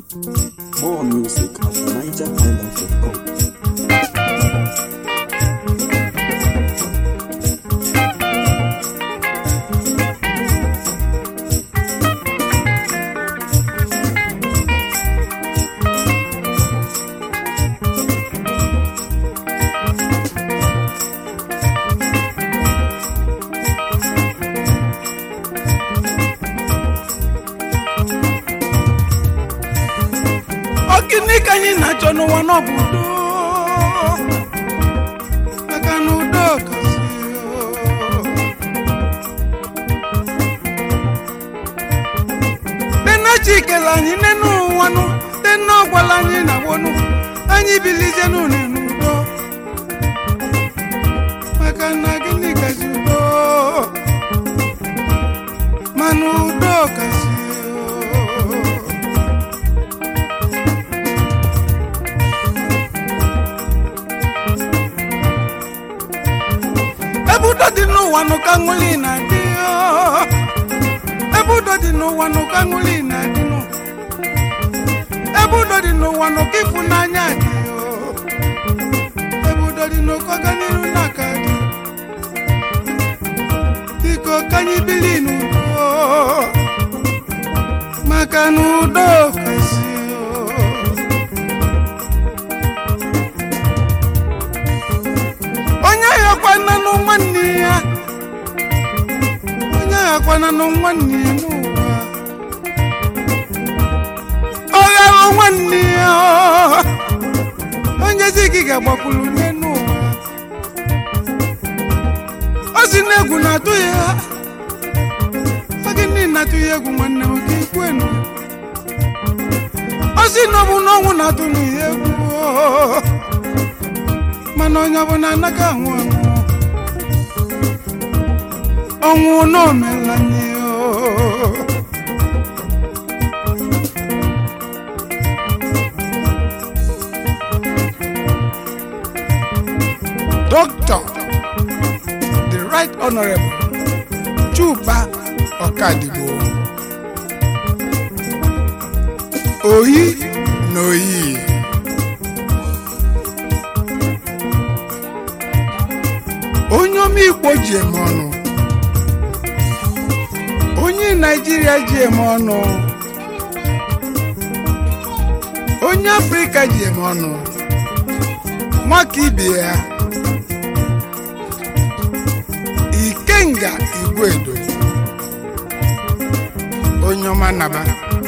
More music at NigerIsland.com. Ọ gịnị ka anyị na-achọ n'ụwa n'ọbụ udo maka na udo kasị nne chikele anyị nne n'ụwanụ nne ọgwala anyị na wonu anyị bilizie n'ụlọ n'udo maka na gịnị kasị udo mana udo kasị ebe udo dị n'ụwa nụ ka ṅụli na-adị oo. ebe udo dị n'ụwa nụ ka ṅụli na-adị nụ ebe udo dị n'ụwa nụ ka ịfụnanya dị oo. ebe udo dị n'ụkọ ọganiru n'aka dị biko ka anyị bili n'udo maka na udo kasị oo. onye aghakwana nụ nwanne ya onye aghakwana nụ nwanne ya n'ụwa ọ ghara nwanne ya ọ. onye zi gị ga-agbakwuru nye n'ụwa ọ si na egwu na-atụ ya ọ gịnị na-atụ ya egwu nwanne m ka ikwenu ọ si na ọ bụ n'ọnwụ na-atụ ya egwu ọ. mana onye ọbụla anaghị anwụ anwụ ọnwụ n'omela nye Dr. the right honorable Chuba Ọkadigbo oyi na oyi onye omigbo ji eme ọnụ onye naijiria ji eme ọnụ onye afrịka ji eme ọnụ nwaka ibe ya ikenga igwedo onye ọma naba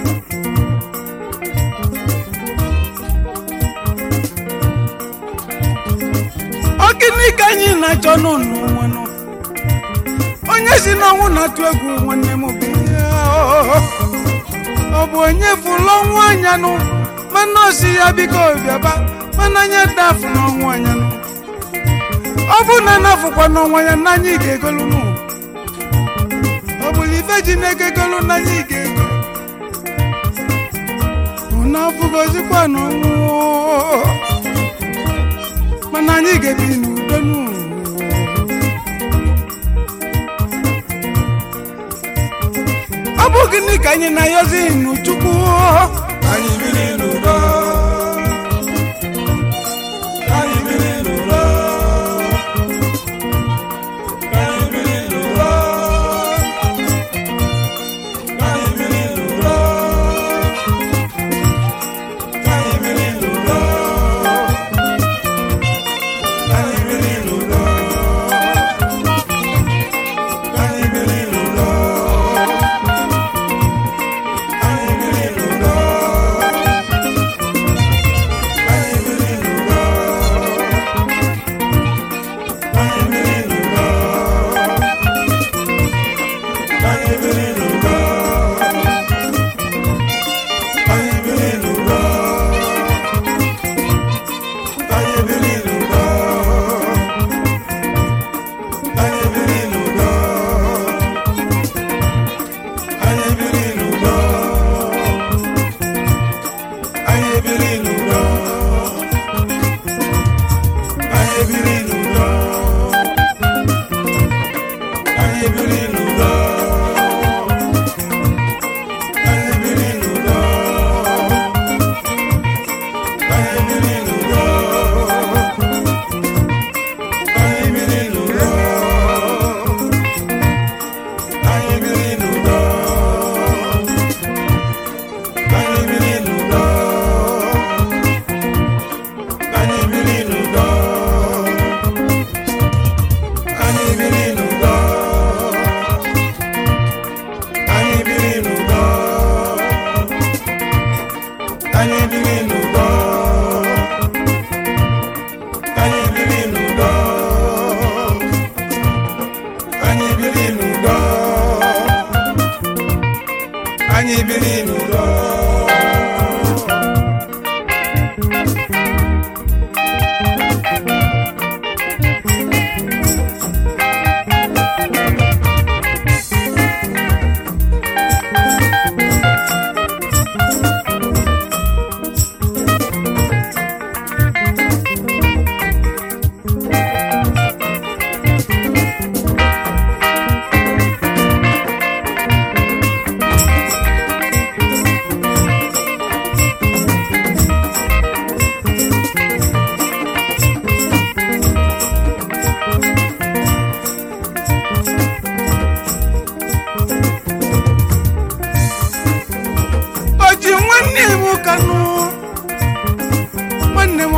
ọ gịnị ka anyị na-achọ n'ụlọ nwanụ onye si n'ọnwụ na-atụ egwu nwanne m bụ ihe ọ. ọ bụ onye fụlụ ọnwụ anya nụ mana o si ya biko bịaba mana anya dafụ n'ọnwụ anya nụ ọ bụ na nafụkwa n'ọnwa ya na anyị ga-egolu nụ ọ bụla ife ji na-egegolu na anyị ga-ego na ọfụgozikwa n'ọnwụ mana anyị ga-ebi n'udo n'ụwa ọ bụ gịnị ka anyị na-ayọzi n'uchukwu Anyị biri n'udo. Anyị biri n'udo. Anyị biri n'udo. Anyị biri n'udo. Anyị biri n'udo. Anyị biri n'udo. Anyị biri n'udo. Anyị biri n'udo.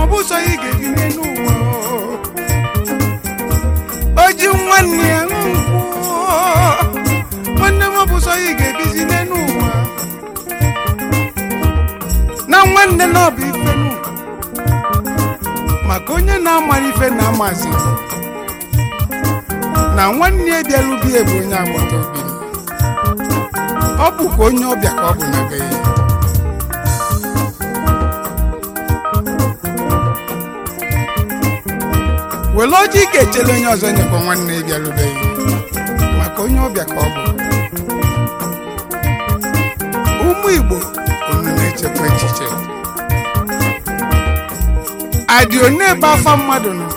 bụ ụzọ ị ga-ebi n'elu ụwa o ji nwanne ya ṅụ nkwụ nwanne m ọ bụ ụzọ ị ga-ebizi n'elu ụwa na nwanne na ọ bụ ife nụ maka onye na-amara ife na-amazi na nwanne ya bịarubie bụ onye agbata obi ọ bụkwa onye ọbịa ka ọ bụ na be ya were ọjị ga-echere onye ọzọ nyekwa nwanne ya bịarubeghị maka onye ọbịa ka ọ bụ ụmụ igbo unu na-echekwa echiche adị one ebe afa mmadụ nọ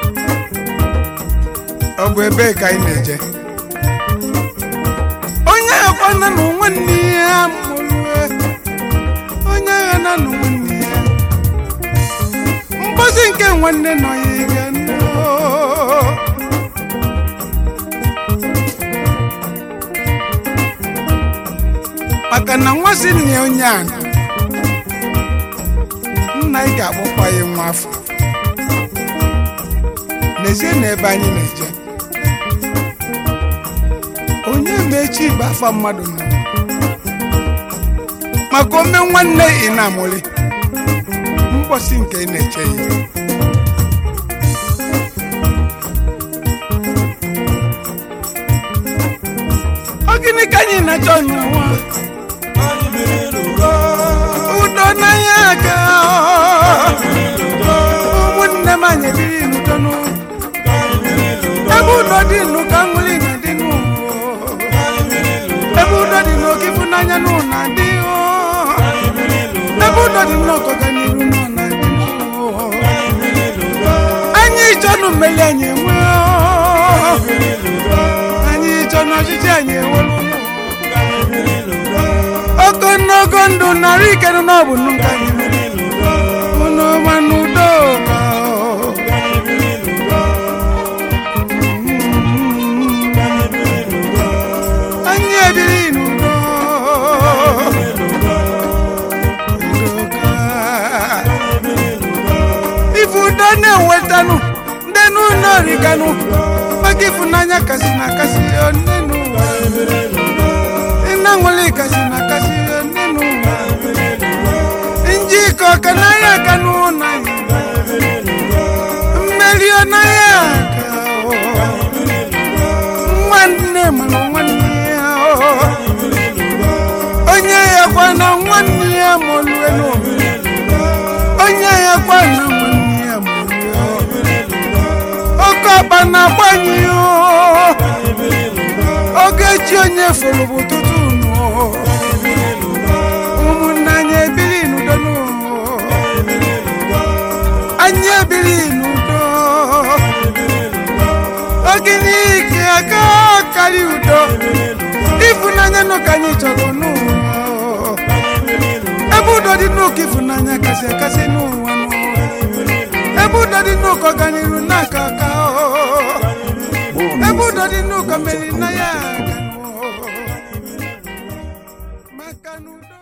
ọ bụ ebe ka anyị na-eje onye agha na na nwanne ya mụrụ onye agha na na nwanne ya mgbozi nke nwanne nọ ya ịga nnọọ. maka na nwa si nne ya onye a nna ị ga-akpọkwa ya nwa afọ n'ezie na ebe anyị na-eje onye mechi bụ afa mmadụ nọ maka ome nwanne ị na-amụli mgbọsị nke ị na-eche ya ọ gịnị ka anyị na-achọ n'ụwa anyị biri n'udo udo n'anya aka ụmụnne m anyị biri n'udo n'ụwa anyị biri n'udo ebe udo dị nụ ka nwuli na dị n'ụwa anyị biri n'udo ebe udo dị n'oke ịfụnanya nụ na dị anyị biri n'udo ebe udo dị n'ọkọga n'iru nọ na dị anyị biri n'udo anyị chọnụ mmeli anyị enwe biri n'udo anyị chọ n'ọchịchị anyị enwelu anyị biri n'udo ogologo ndụ narị ikenụ n'ọbụ nụ ka anyị biri n'udo unu ma n'udo ka anyị biri n'udo anyị biri n'udo anyị ebiri n'udo Udo ka. ife udo na-ewetanụ ndị n'ụlọ origanụ maka ịfụnanya kasị na kasị onye n'ụwa ịna nwere kasị na kasị onye n'ụwa njikọ ka n'ahịa aka n'ụlọ anyị mmeri ọnaghị aka nwanne mana nwanne ya onye ya kwa na nwanne ya mụrụ elu onye ya kwa na nwanne ya mụrụ oke ọkpa na-agbanye ya ogechi onye fụrụ bụ ụtụtụ nụ ụmụnne anyị ebiri n'udo nụ anyị ebiri n'udo oge n'ike aka karị udo ịfụnanya nụ ka anyị chọrọ n'ụwa ebe udo dị n'ụka ịfụnanya kasị akasị n'ụwa nụ ebe udo dị n'ụka ọganiru n'aka aka ebe udo dị n'ụka mmeri na ya aga nụ. maka n'udo